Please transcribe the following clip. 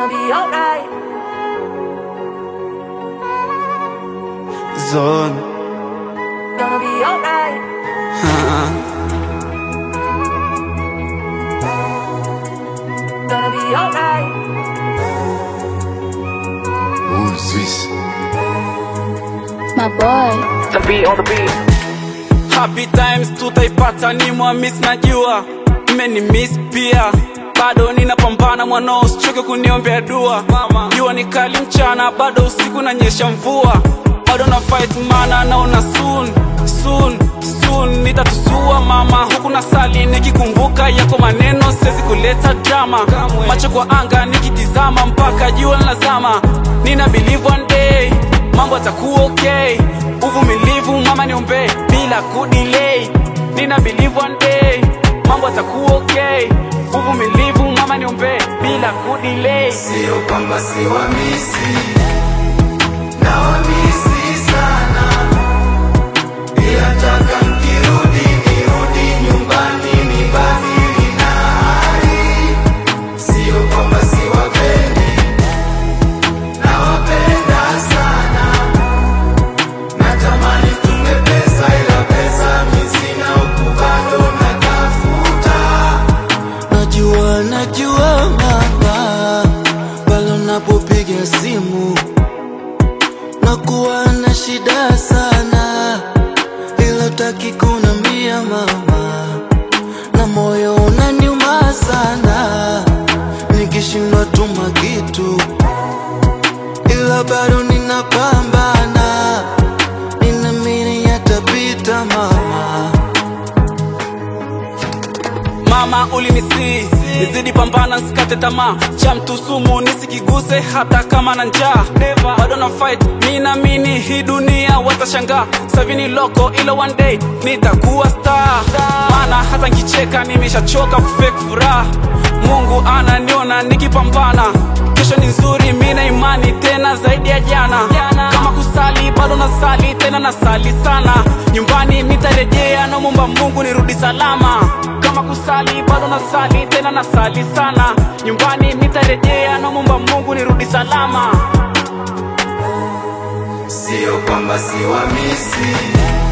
Gonna be alright. Zone. Gonna be alright. Gonna be alright. Ooh, Swiss. My boy. The beat on the beat. Happy times tutaipata ni mwamis najua mmeni miss pia bado ninapambana mwanao usichoke kuniombea dua jua ni kali mchana bado usiku nanyesha mvua bado na fight mana naona soon soon soon nitatusua mama huku na sali nikikumbuka yako maneno siwezi kuleta drama macho kwa anga nikitizama mpaka jua linazama nina believe one day mambo atakuwa okay uvumilivu mama niombe bila kudelay nina believe one day mambo atakuwa okay uvumilivu mama niombe bila kudelay Sio kwamba si wamisi na wamisi sana, ila taka nkirudi nirudi nyumbani nibadili na hali. Sio kwamba si wapendi, nawapenda sana, natamani tume pesa, ila pesa mi sina, huku bado natafuta. Najua, najua mama, pale unapopiga simu nakuwa na shida sana, ila utaki kunambia mama, na moyo unaniuma sana, nikishindwa tuma kitu, ila bado ninapambana, ninaamini yatapita mama. mama ulinisi nizidi pambana nsikate tamaa cha mtu sumu nisikiguse hata kama na njaa bado na fight mi naamini hii dunia watashangaa savini loko ila one day nitakuwa star maana hata nkicheka nimeshachoka kufake furaha mungu ananiona nikipambana kesho ni nzuri mi na imani tena zaidi ya jana kama kusali bado nasali tena nasali sana nyumbani nitarejea namwomba mungu nirudi salama kama kusali bado nasali tena nasali sana nyumbani nitarejea namwomba mungu nirudi salama Sio kwamba si wamisi